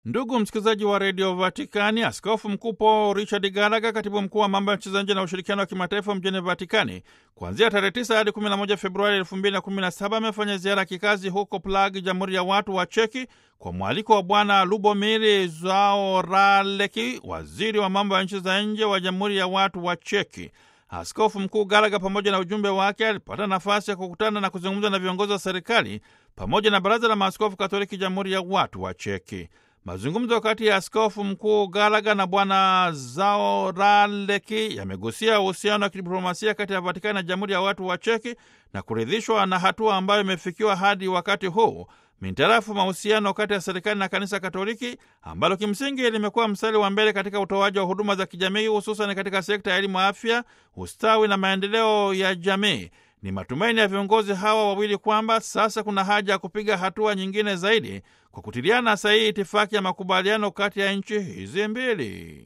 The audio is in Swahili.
Ndugu msikilizaji wa redio Vatikani, askofu mkuu Paul Richard Gallagher, katibu mkuu wa mambo ya nchi za nje na ushirikiano wa kimataifa mjini Vatikani, kuanzia tarehe 9 hadi 11 Februari 2017 amefanya ziara ya kikazi huko Prague, jamhuri ya watu wa Cheki, kwa mwaliko wa Bwana Lubomir Zaoraleki, waziri wa mambo ya nchi za nje wa jamhuri ya watu wa Cheki. Askofu mkuu Gallagher pamoja na ujumbe wake alipata nafasi ya kukutana na kuzungumza na viongozi wa serikali pamoja na baraza la maaskofu Katoliki jamhuri ya watu wa Cheki. Mazungumzo kati ya askofu mkuu Gallagher na bwana Zaoraleki yamegusia uhusiano wa kidiplomasia kati ya Vatikani na jamhuri ya watu wa Cheki na kuridhishwa na hatua ambayo imefikiwa hadi wakati huu mintarafu mahusiano kati ya serikali na kanisa Katoliki ambalo kimsingi limekuwa mstari wa mbele katika utoaji wa huduma za kijamii hususan katika sekta ya elimu, afya, ustawi na maendeleo ya jamii. Ni matumaini ya viongozi hawa wawili kwamba sasa kuna haja ya kupiga hatua nyingine zaidi kwa kutiliana sahihi itifaki ya makubaliano kati ya nchi hizi mbili.